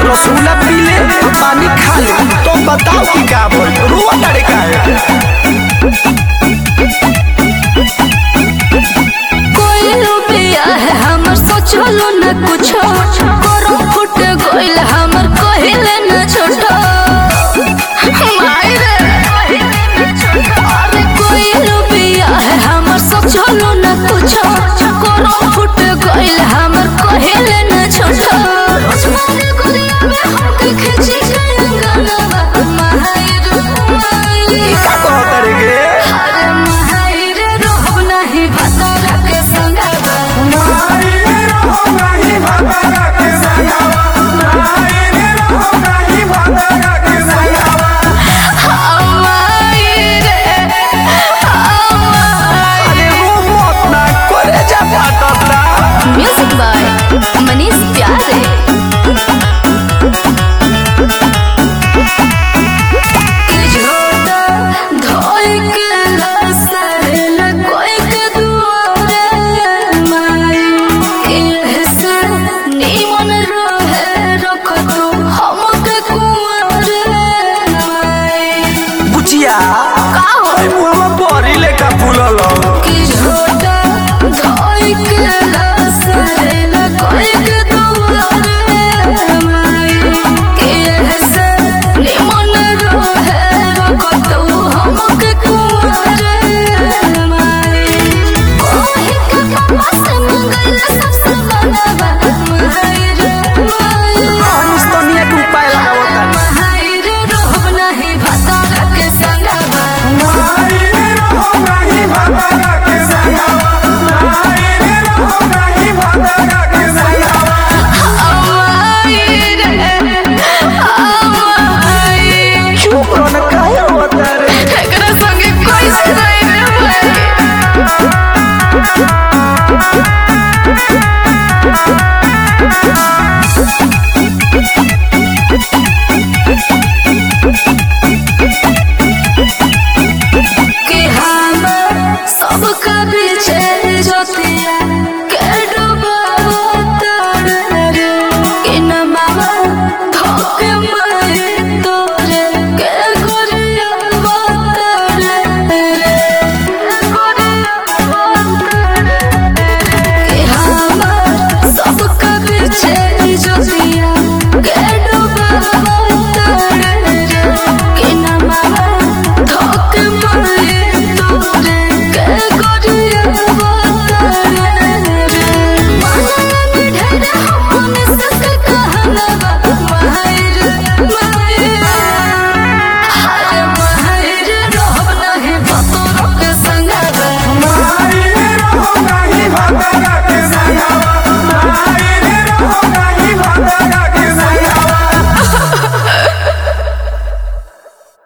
रसगुल्ला पी ले पानी खा ले तो बताओ कि का बोल रुआ तारे का है कोई रुपया है हमर सोचलो न कुछो करो फुट गइल हमर कहिले न छोटो माई रे अरे कोई रुपया है हमर सोचलो न कुछो करो फुट गइल हमर कहिले न छोटो रोजमारे गुलिया में हमके खिंची गंगनवा माई रे माई का कहो तारे गे अरे माई रे रोहब नाही भतरा के संगवा अरे रो मत ना करे जा फाटता म्यूजिक बाय मनीष प्यारे बुचिया का हो मुआ में बरी लेका फूलल कि झोटा धोई के